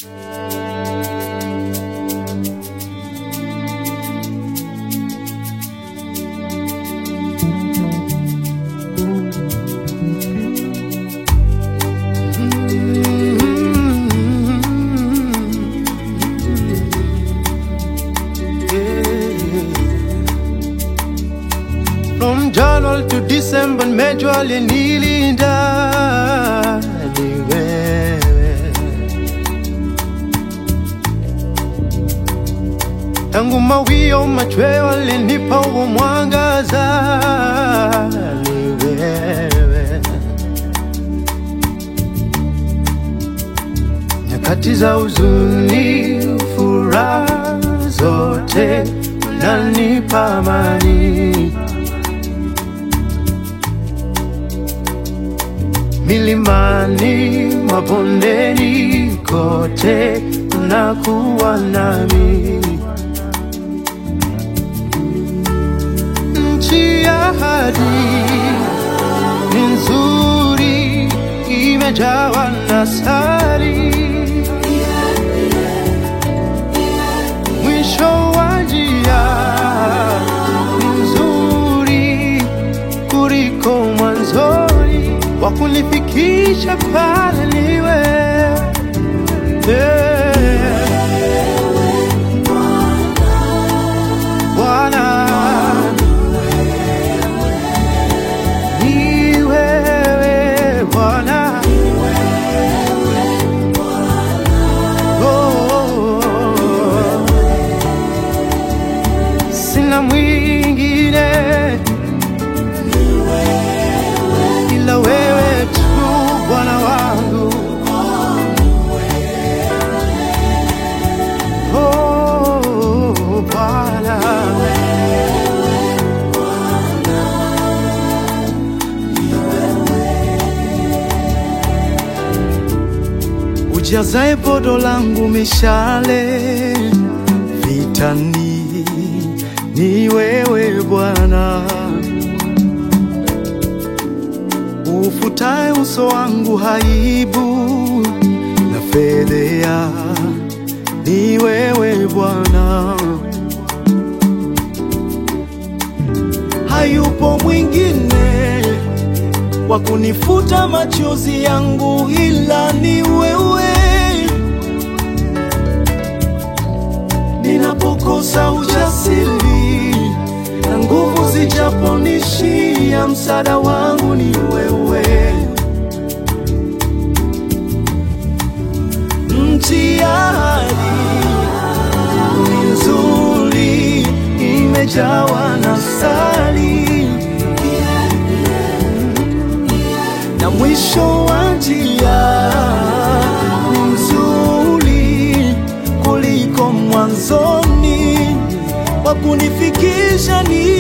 From January to December mejua alinilinda ni wewe. Tangu mawio machweo alinipa huo mwangaza ni wewe. Nyakati za huzuni, furaha zote unanipa amani. milimani, mabondeni, kote unakuwa nami. Nchi ya ahadi ni nzuri, imejawa na sari. Mwisho wa njia ni nzuri kuliko mwanzoni wa kunifikisha pale niwe Bwana ni wewe Bwana Oh, sina mwingine ila wewe tu Bwana wangu. Oh, Bwana. Ujazae podo langu mishale vitani, ni wewe Bwana ufutae uso wangu haibu na fedhea, ni wewe Bwana. hayupo mwingine wa kunifuta machozi yangu ila ni wewe. Ninapokosa ujasiri na nguvu zijaponishia, msaada wangu ni wewe. Nchi ya ahadi ni nzuri, imejawa na sali na mwisho wa njia ni mzuri kuliko mwanzoni, wa kunifikisha ni